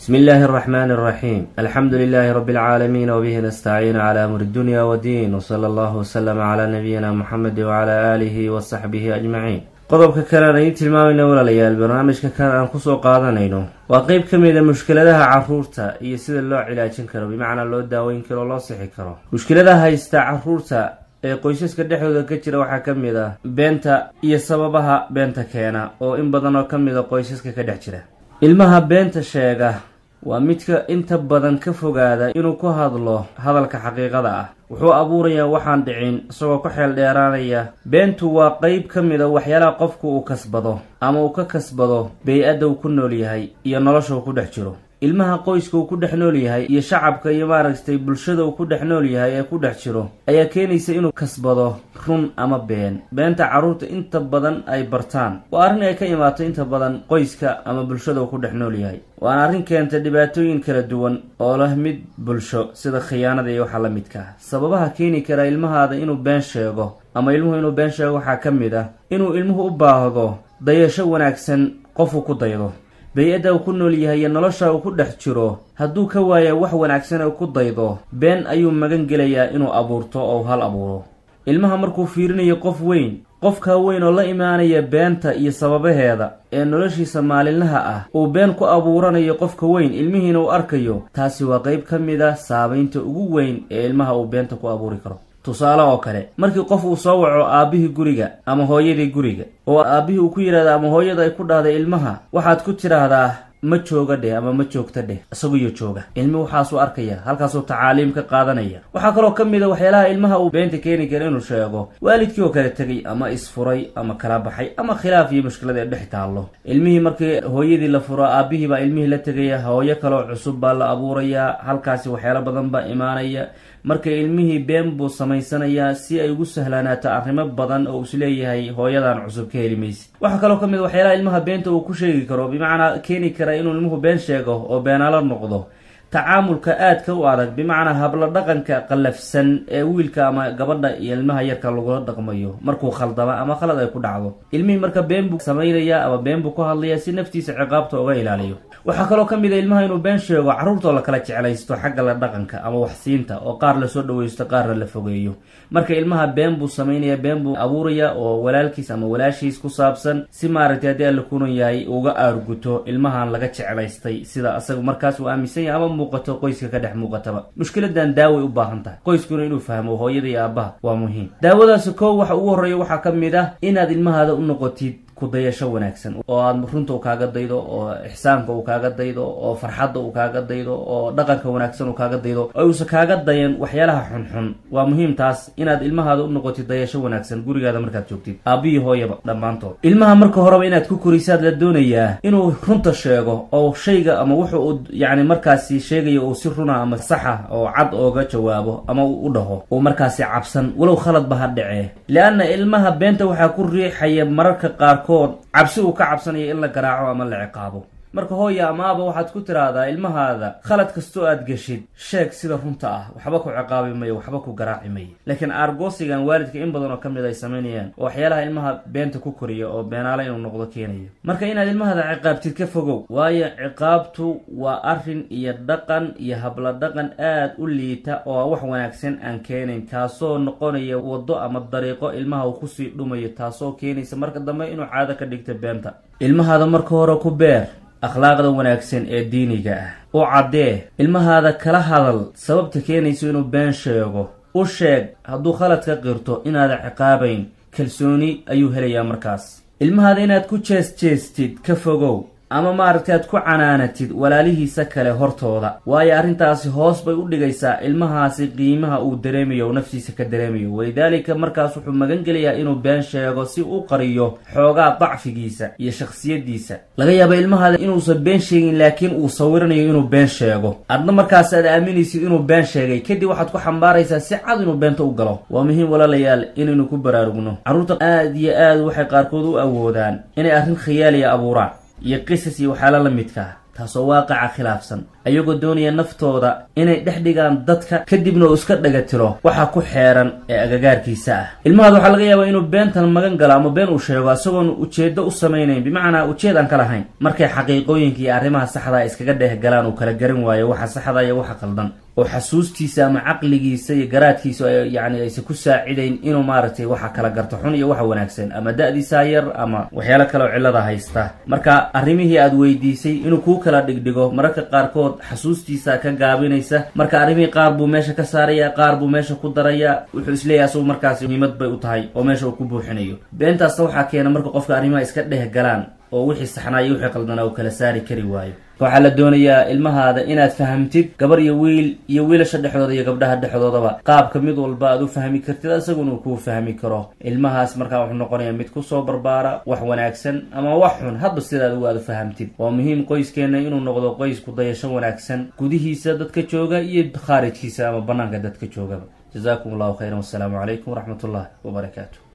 بسم الله الرحمن الرحيم الحمد لله رب العالمين وبه نستعين على أمر الدنيا والدين وصلى الله وسلم على نبينا محمد وعلى آله وصحبه أجمعين qodobka kalean idiin tilmaamayna walaalayaal barnaamijka kale aan kusoo qaadanayno waa qeyb ka mid a mushkiladaha caruurta iyo sida loo cilaajin karo bimacnaa loo daaweyn karo o loo sixi karo mushkiladaha haysta caruurta ee qoysaska dhexdooda ka jira waxaa ka mid ah beenta iyo sababaha beenta keena oo in badan oo ka mid a qoysaska ka dhex jira ilmaha beenta sheega waa midka inta badan ka fogaada inuu ku hadlo hadalka xaqiiqada ah wuxuu abuurayaa waxaan dhicin isagoo ku xeel dheeraanaya beentu waa qeyb ka mid a waxyaalaha qofku uu kasbado ama uu ka kasbado bey-adda uu ku nool yahay iyo nolosha uu ku dhex jiro ilmaha qoyska uu ku dhex nool yahay iyo shacabka iyo maaragtay bulshada uu ku dhex nool yahay ee ku dhex jiro ayaa keenaysa inuu kasbado run ama been beenta carruurta inta badan ay bartaan waa arrin ay ka imaato inta badan qoyska ama bulshada uu ku dhex nool yahay waana arrin keenta dhibaatooyin kala duwan oo leh mid bulsho sida khiyaanada iyo waxa la midka ah sababaha keeni kara ilmahaada inuu been sheego ama ilmuhu inuu been sheego waxaa ka mid ah inuu ilmuhu u baahdo dayasho wanaagsan qofuu ku daydo bey-adda uu ku nool yahay iyo nolosha uu ku dhex jiro hadduu ka waaya wax wanaagsan oo ku daydo been ayuu magan gelayaa inuu abuurto oo hal abuuro ilmaha markuu fiirinayo qof weyn qofkaa weyn oo la imaanaya beenta iyo sababaheeda ee noloshiisa maalinlaha ah uu been ku abuuranayo qofka weyn ilmihiina uu arkayo taasi waa qeyb ka mid a saameynta ugu weyn ee ilmaha uu beenta ku abuuri karo tusaale oo kale markii qof uu soo waco aabbihii guriga ama hooyadii guriga oo aabbihii uu ku yidhahda ama hooyada ay ku dhahday ilmaha waxaad ku tidhaahdaa ma jooga dheh ama ma joogta dheh isaguyo jooga ilmi waxaasuu arkaya halkaasuu tacaaliim ka qaadanaya waxaa kaloo ka mid a waxyaalaha ilmaha uu beenta keeni kara inuu sheego waalidkii oo kale tegay ama isfuray ama kala baxay ama khilaaf iyo mushkilada ee dhex taallo ilmihii markii hooyadii la furo aabbihii baa ilmihii la tegaya hooyo kaloo cusub baa la abuurayaa halkaasi waxyaalo badan baa imaanaya marka ilmihii been buu samaysanayaa si ay ugu sahlanaato arrimo badan oo isleeyahay hooyadan cusub ka heli maysid waxaa kaloo ka mid waxyaalaha ilmaha beenta uu ku sheegi karo bimacnaa keeni kara inuu ilmuhu been sheego oo beenaalo noqdo tacaamulka aadka u adag bimacnaa hablo dhaqanka qallafsan ee wiilka ama gabadha iyo ilmaha yarka lagula dhaqmayo markuu khaldama ama khalad ay ku dhacdo ilmihii marka been buu samaynayaa ama been buu ku hadlayaa si naftiisa ciqaabta uga ilaaliyo waxaa kaloo ka mid a ilmaha inuu been sheego carruurtoo la kala jeclaysto xagga la dhaqanka ama waxsiinta oo qaar lasoo dhawaysto qaarna la fogeeyo marka ilmaha been buu samaynaya been buu abuuraya oo walaalkiis ama walaashiis ku saabsan si maaragtay haddii alla kunan yahay uga aarguto ilmahan laga jeclaystay sida asaga markaas uu aaminsan yahay ama muuqato qoyska ka dhex muuqataba mushkiladan daaway u baahan tahay qoyskuna inuu fahmo hooyada iyo aabbaha waa muhiim daawadaasi koo waxa ugu horreeya waxaa ka mid ah inaad ilmahaada u noqotid kudayasho wanaagsan oo aad runta uu kaaga daydo oo ixsaanka uu kaaga daydo oo farxadda uu kaaga daydo oo dhaqanka wanaagsan uu kaaga daydo oo uusa kaaga dayan waxyaalaha xunxun waa muhiim taas inaad ilmahaada u noqotid dayasho wanaagsan gurigaada markaad joogtid aabbihi hooyaba dhammaantood ilmaha marka horeba inaad ku korisaad la doonayaa inuu runta sheego oo shayga ama wuxu uu yacni markaasi sheegayo uu si runa ama saxa oo cad ooga jawaabo ama uu u dhaho uu markaasi cabsan walow khaladba ha dhacee lianna ilmaha beenta waxaa ku riixaya mararka qaarkood cabsi uu ka cabsanayo in la garaaco ama la ciqaabo marka hooya amaaba waxaad ku tiraahdaa ilmahaada khalad kastoo aad geshid sheeg sida runta ah waxba ku ciqaabi mayo waxba ku garaaci mayo laakiin aargoosigan waalidka in badan oo ka mid ay samaynayaan oo waxyaalaha ilmaha beenta ku koriya oo beenaale inuu noqdo keenayo marka inaad ilmahada ciqaabtid ka fogow waayo ciqaabtu waa arrin iyo dhaqan iyo habla dhaqan aad u liita oo wax wanaagsan aan keenayn taasoo noqonaya waddo ama dariiqo ilmaha uu kusii dhumayo taasoo keenaysa marka dambe inuu caado ka dhigta beenta ilmahaada marka hore ku beer akhlaaqda wanaagsan ee diiniga ah u caddee ilmahaada kala hadal sababta keenayso inuu been sheego u sheeg hadduu khalad ka qirto inaada ciqaabayn kalsooni ayuu helayaa markaas ilmahaada inaad ku jees jeestid ka fogow ama maaragtay aad ku canaanatid walaalihiisa kale hortooda waayo arrintaasi hoos bay u dhigaysaa ilmahaasi qiimaha uu dareemayo oo naftiisa ka dareemayo walidaalika markaas wuxuu magan gelayaa inuu been sheego si u qariyo xoogaa dacfigiisa iyo shakhsiyadiisa laga yaaba ilmahaada inuusan been sheegin laakiin uu sawiranayo inuu been sheego adna markaas aad aaminaysid inuu been sheegay kadib waxaad ku xambaaraysaa si cad inuu beenta u galo waa muhiim walaalayaal inaynu ku baraarugno carruurta aad iyo aad waxay qaarkood u awoodaan inay arrin khiyaaliya abuuraan iyo qisas iyo waxyaala la midka ah taasoo waaqaca khilaafsan ayagoo doonaya naftooda inay dhex dhigaan dadka kadibna uu iska dhagatiro waxa ku xeeran ee agagaarkiisa ah ilmahaad waxaa laga yaabaa inuu beentan magan galo ama been uu sheego isagoon ujeedo u samaynayn bimacnaa ujeed aan ka lahayn markay xaqiiqooyinka iyo arrimaha saxdaa iskaga dheeh galaan uu kala garan waayo waxa saxda iyo waxa qaldan oo xasuustiisa ama caqligiisa iyo garaadkiisa yani aysan ku saacidayn inuu maaragtay waxa kala garto xun iyo waxa wanaagsan ama da-diisaa yar ama waxyaalo kale oo cillada haysta marka arrimihii aad weydiisay inuu kuu kala dhigdhigo mararka qaarkood xasuustiisa ka gaabinaysa marka arrimihii qaar buu meesha ka saaraya qaar buu meesha ku daraya wuxuu isleeyahay asagu markaas muhiimad bay u tahay oo meesha uu ku buuxinayo beentaasna waxaa keena marka qofka arrimaha iska dheh galaan oo wixii saxnaa iyo wixii qaldanaa uu kala saari kari waayo waxaa la doonayaa ilmahaada inaad fahamtid gabar iyo wiil iyo wiilasha dhexdooda iyo gabdhaha dhexdoodaba qaabka mid walba aad u fahmi kartid isaguna uu kuu fahmi karo ilmahaas markaa wuxuu noqonayaa mid kusoo barbaara wax wanaagsan ama wax xun hadba sidaad ugu aad u fahamtid waa muhiim qoyskeena inuu noqdo qoys ku dayasho wanaagsan gudihiisa dadka jooga iyo khaarijkiisa ama banaanka dadka joogaba jazakum allahu khayran wassalaamu calaykum waraxmat ullahi wabarakaatu